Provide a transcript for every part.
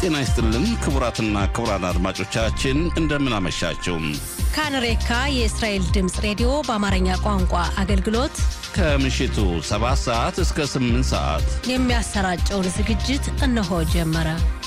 ጤና ይስጥልን ክቡራትና ክቡራን አድማጮቻችን እንደምን አመሻችሁ። ካንሬካ የእስራኤል ድምፅ ሬዲዮ በአማርኛ ቋንቋ አገልግሎት ከምሽቱ 7 ሰዓት እስከ 8 ሰዓት የሚያሰራጨውን ዝግጅት እነሆ ጀመረ።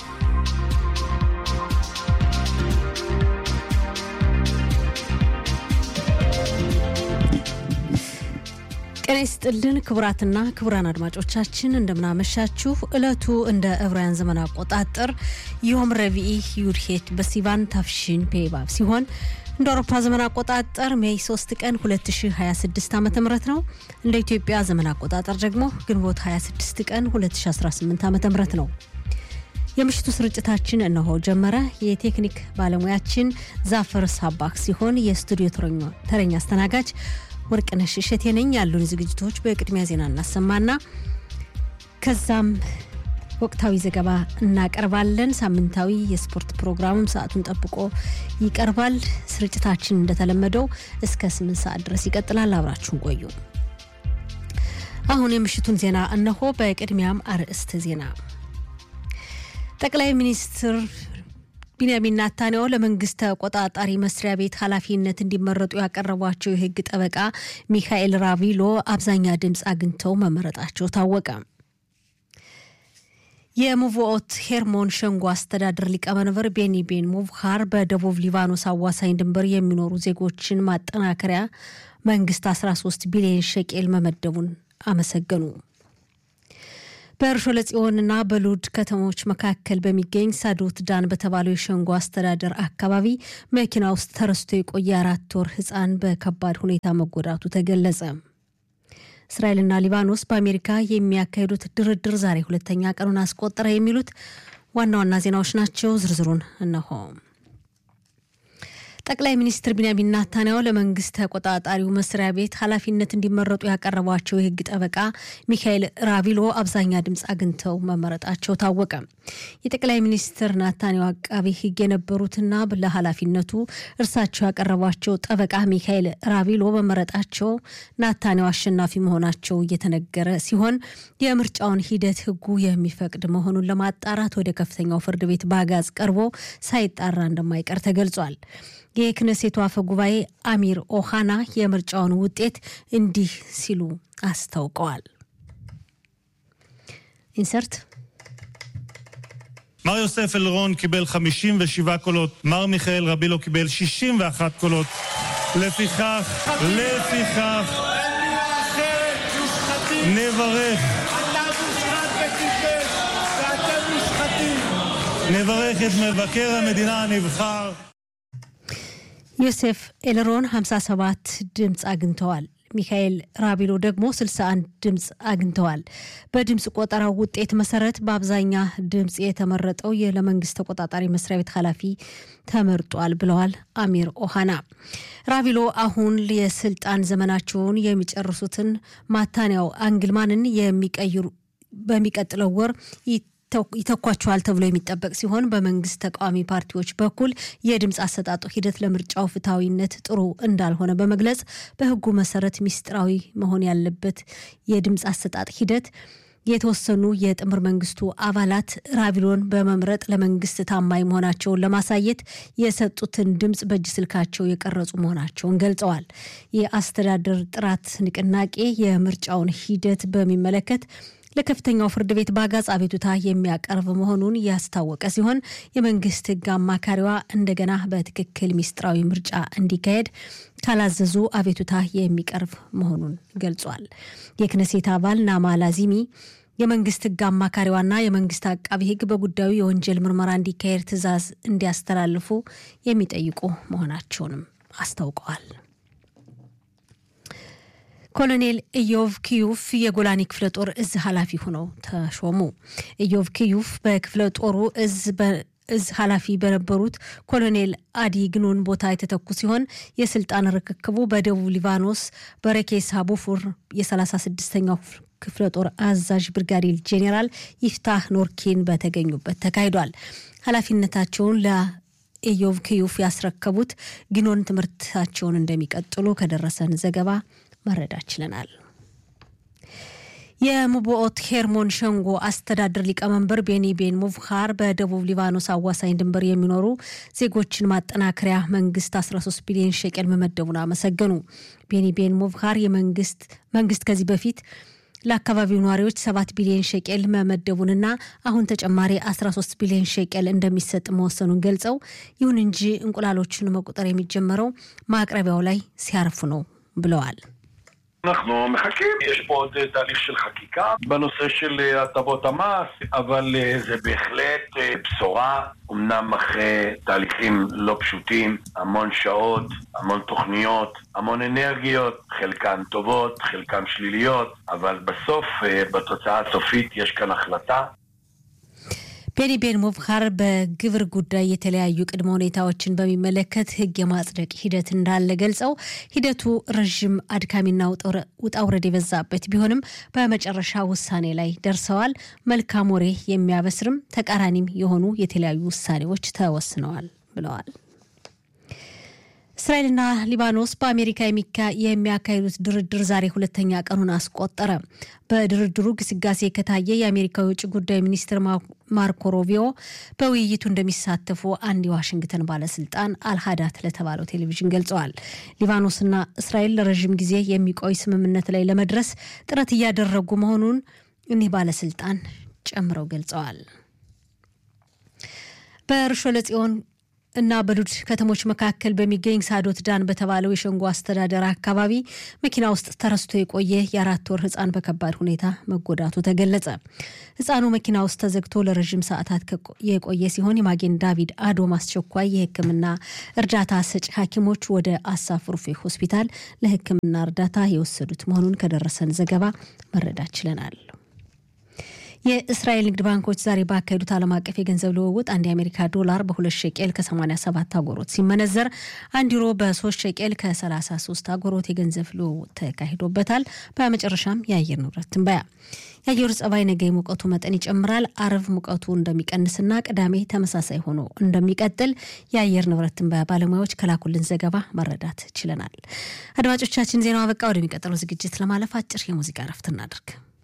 ጤና ይስጥልን ክቡራትና ክቡራን አድማጮቻችን እንደምናመሻችሁ። ዕለቱ እንደ ዕብራውያን ዘመን አቆጣጠር ዮም ረቢኢ ዩድሄት በሲቫን ታፍሺን ፔባብ ሲሆን እንደ አውሮፓ ዘመን አቆጣጠር ሜይ 3 ቀን 2026 ዓ ም ነው። እንደ ኢትዮጵያ ዘመን አቆጣጠር ደግሞ ግንቦት 26 ቀን 2018 ዓ ም ነው። የምሽቱ ስርጭታችን እነሆ ጀመረ። የቴክኒክ ባለሙያችን ዛፈር ሳባክ ሲሆን የስቱዲዮ ተረኛ አስተናጋጅ ወርቅነሽ እሸቴ ነኝ። ያሉን ዝግጅቶች በቅድሚያ ዜና እናሰማና ከዛም ወቅታዊ ዘገባ እናቀርባለን። ሳምንታዊ የስፖርት ፕሮግራምም ሰዓቱን ጠብቆ ይቀርባል። ስርጭታችን እንደተለመደው እስከ ስምንት ሰዓት ድረስ ይቀጥላል። አብራችሁን ቆዩ። አሁን የምሽቱን ዜና እነሆ። በቅድሚያም አርዕስተ ዜና ጠቅላይ ሚኒስትር ቢንያሚን ናታንያሁ ለመንግስት ተቆጣጣሪ መስሪያ ቤት ኃላፊነት እንዲመረጡ ያቀረቧቸው የሕግ ጠበቃ ሚካኤል ራቪሎ አብዛኛ ድምፅ አግኝተው መመረጣቸው ታወቀ። የሙቮኦት ሄርሞን ሸንጎ አስተዳደር ሊቀመንበር ቤኒ ቤን ሙቭሃር በደቡብ ሊባኖስ አዋሳኝ ድንበር የሚኖሩ ዜጎችን ማጠናከሪያ መንግስት 13 ቢሊዮን ሸቄል መመደቡን አመሰገኑ። በእርሾ ለጽዮንና በሉድ ከተሞች መካከል በሚገኝ ሳዶት ዳን በተባለው የሸንጎ አስተዳደር አካባቢ መኪና ውስጥ ተረስቶ የቆየ አራት ወር ህፃን በከባድ ሁኔታ መጎዳቱ ተገለጸ። እስራኤልና ሊባኖስ በአሜሪካ የሚያካሂዱት ድርድር ዛሬ ሁለተኛ ቀኑን አስቆጠረ። የሚሉት ዋና ዋና ዜናዎች ናቸው። ዝርዝሩን እነሆ። ጠቅላይ ሚኒስትር ቢንያሚን ናታንያሁ ለመንግስት ተቆጣጣሪው መስሪያ ቤት ኃላፊነት እንዲመረጡ ያቀረቧቸው የህግ ጠበቃ ሚካኤል ራቪሎ አብዛኛ ድምፅ አግኝተው መመረጣቸው ታወቀ። የጠቅላይ ሚኒስትር ናታንያሁ አቃቢ ህግ የነበሩትና ለኃላፊነቱ እርሳቸው ያቀረቧቸው ጠበቃ ሚካኤል ራቪሎ መመረጣቸው ናታንያሁ አሸናፊ መሆናቸው እየተነገረ ሲሆን የምርጫውን ሂደት ህጉ የሚፈቅድ መሆኑን ለማጣራት ወደ ከፍተኛው ፍርድ ቤት በአጋዝ ቀርቦ ሳይጣራ እንደማይቀር ተገልጿል። የክነሴቱ አፈ ጉባኤ አሚር ኦሃና የምርጫውን ውጤት እንዲህ ሲሉ አስታውቀዋል። ኢንሰርት מר יוסף אלרון קיבל 57 קולות, מר מיכאל רבילו קיבל 61 קולות. לפיכך, לפיכך, נברך. נברך את מבקר המדינה הנבחר. ዮሴፍ ኤልሮን 57 ድምፅ አግኝተዋል። ሚካኤል ራቢሎ ደግሞ 61 ድምፅ አግኝተዋል። በድምፅ ቆጠራው ውጤት መሰረት በአብዛኛ ድምፅ የተመረጠው ለመንግስት ተቆጣጣሪ መስሪያ ቤት ኃላፊ ተመርጧል ብለዋል አሚር ኦሃና። ራቢሎ አሁን የስልጣን ዘመናቸውን የሚጨርሱትን ማታንያው አንግልማንን የሚቀይሩ በሚቀጥለው ወር ይተኳቸዋል ተብሎ የሚጠበቅ ሲሆን በመንግስት ተቃዋሚ ፓርቲዎች በኩል የድምፅ አሰጣጡ ሂደት ለምርጫው ፍትሐዊነት ጥሩ እንዳልሆነ በመግለጽ በሕጉ መሰረት ሚስጥራዊ መሆን ያለበት የድምፅ አሰጣጥ ሂደት የተወሰኑ የጥምር መንግስቱ አባላት ራቪሎን በመምረጥ ለመንግስት ታማኝ መሆናቸውን ለማሳየት የሰጡትን ድምፅ በእጅ ስልካቸው የቀረጹ መሆናቸውን ገልጸዋል። የአስተዳደር ጥራት ንቅናቄ የምርጫውን ሂደት በሚመለከት ለከፍተኛው ፍርድ ቤት በአጋጽ አቤቱታ የሚያቀርብ መሆኑን ያስታወቀ ሲሆን የመንግስት ህግ አማካሪዋ እንደገና በትክክል ሚስጥራዊ ምርጫ እንዲካሄድ ካላዘዙ አቤቱታ የሚቀርብ መሆኑን ገልጿል። የክነሴት አባል ናማ ላዚሚ የመንግስት ህግ አማካሪዋና የመንግስት አቃቢ ህግ በጉዳዩ የወንጀል ምርመራ እንዲካሄድ ትዕዛዝ እንዲያስተላልፉ የሚጠይቁ መሆናቸውንም አስታውቀዋል። ኮሎኔል ኢዮቭ ኪዩፍ የጎላኒ ክፍለ ጦር እዝ ኃላፊ ሆነው ተሾሙ። ኢዮቭ ኪዩፍ በክፍለ ጦሩ እዝ እዝ ኃላፊ በነበሩት ኮሎኔል አዲ ግኑን ቦታ የተተኩ ሲሆን የስልጣን ርክክቡ በደቡብ ሊባኖስ በረኬስ ቡፉር የ36ኛው ክፍለ ጦር አዛዥ ብርጋዴር ጄኔራል ይፍታህ ኖርኪን በተገኙበት ተካሂዷል። ኃላፊነታቸውን ለኢዮቭ ኪዩፍ ያስረከቡት ግኖን ትምህርታቸውን እንደሚቀጥሉ ከደረሰን ዘገባ መረዳት ችለናል። የሙቦኦት ሄርሞን ሸንጎ አስተዳደር ሊቀመንበር ቤኒ ቤን ሙቭሃር በደቡብ ሊባኖስ አዋሳኝ ድንበር የሚኖሩ ዜጎችን ማጠናከሪያ መንግስት 13 ቢሊዮን ሸቀል መመደቡን አመሰገኑ። ቤኒ ቤን ሙቭሃር የመንግስት መንግስት ከዚህ በፊት ለአካባቢው ነዋሪዎች 7 ቢሊዮን ሸቄል መመደቡንና አሁን ተጨማሪ 13 ቢሊዮን ሸቄል እንደሚሰጥ መወሰኑን ገልጸው ይሁን እንጂ እንቁላሎችን መቁጠር የሚጀመረው ማቅረቢያው ላይ ሲያርፉ ነው ብለዋል። אנחנו מחכים, יש פה עוד תהליך של חקיקה בנושא של הטבות המס, אבל זה בהחלט בשורה, אמנם אחרי תהליכים לא פשוטים, המון שעות, המון תוכניות, המון אנרגיות, חלקן טובות, חלקן שליליות, אבל בסוף, בתוצאה הסופית, יש כאן החלטה ቤኒ ቤን ሙብካር በግብር ጉዳይ የተለያዩ ቅድመ ሁኔታዎችን በሚመለከት ሕግ የማጽደቅ ሂደት እንዳለ ገልጸው ሂደቱ ረዥም አድካሚና ውጣ ውረድ የበዛበት ቢሆንም በመጨረሻ ውሳኔ ላይ ደርሰዋል። መልካም ወሬ የሚያበስርም ተቃራኒም የሆኑ የተለያዩ ውሳኔዎች ተወስነዋል ብለዋል። እስራኤልና ሊባኖስ በአሜሪካ የሚያካሂዱት ድርድር ዛሬ ሁለተኛ ቀኑን አስቆጠረ። በድርድሩ ግስጋሴ ከታየ የአሜሪካ የውጭ ጉዳይ ሚኒስትር ማርኮ ሮቢዮ በውይይቱ እንደሚሳተፉ አንድ የዋሽንግተን ባለስልጣን አልሃዳት ለተባለው ቴሌቪዥን ገልጸዋል። ሊባኖስና እስራኤል ለረዥም ጊዜ የሚቆይ ስምምነት ላይ ለመድረስ ጥረት እያደረጉ መሆኑን እኒህ ባለስልጣን ጨምረው ገልጸዋል። በርሾለ ጽዮን እና በሉድ ከተሞች መካከል በሚገኝ ሳዶት ዳን በተባለው የሸንጎ አስተዳደር አካባቢ መኪና ውስጥ ተረስቶ የቆየ የአራት ወር ሕፃን በከባድ ሁኔታ መጎዳቱ ተገለጸ። ሕፃኑ መኪና ውስጥ ተዘግቶ ለረዥም ሰዓታት የቆየ ሲሆን የማጌን ዳቪድ አዶም አስቸኳይ የሕክምና እርዳታ ሰጪ ሐኪሞች ወደ አሳፍ ሩፌ ሆስፒታል ለሕክምና እርዳታ የወሰዱት መሆኑን ከደረሰን ዘገባ መረዳት ችለናል። የእስራኤል ንግድ ባንኮች ዛሬ ባካሄዱት ዓለም አቀፍ የገንዘብ ልውውጥ አንድ የአሜሪካ ዶላር በሁለት ሸቄል ከ87 አጎሮት ሲመነዘር አንድ ዩሮ በሶስት ሸቄል ከ33 አጎሮት የገንዘብ ልውውጥ ተካሂዶበታል። በመጨረሻም የአየር ንብረት ትንበያ። የአየሩ ጸባይ ነገ የሙቀቱ መጠን ይጨምራል። አርብ ሙቀቱ እንደሚቀንስና ቅዳሜ ተመሳሳይ ሆኖ እንደሚቀጥል የአየር ንብረት ትንበያ ባለሙያዎች ከላኩልን ዘገባ መረዳት ችለናል። አድማጮቻችን ዜናው አበቃ። ወደሚቀጥለው ዝግጅት ለማለፍ አጭር የሙዚቃ ረፍት እናድርግ።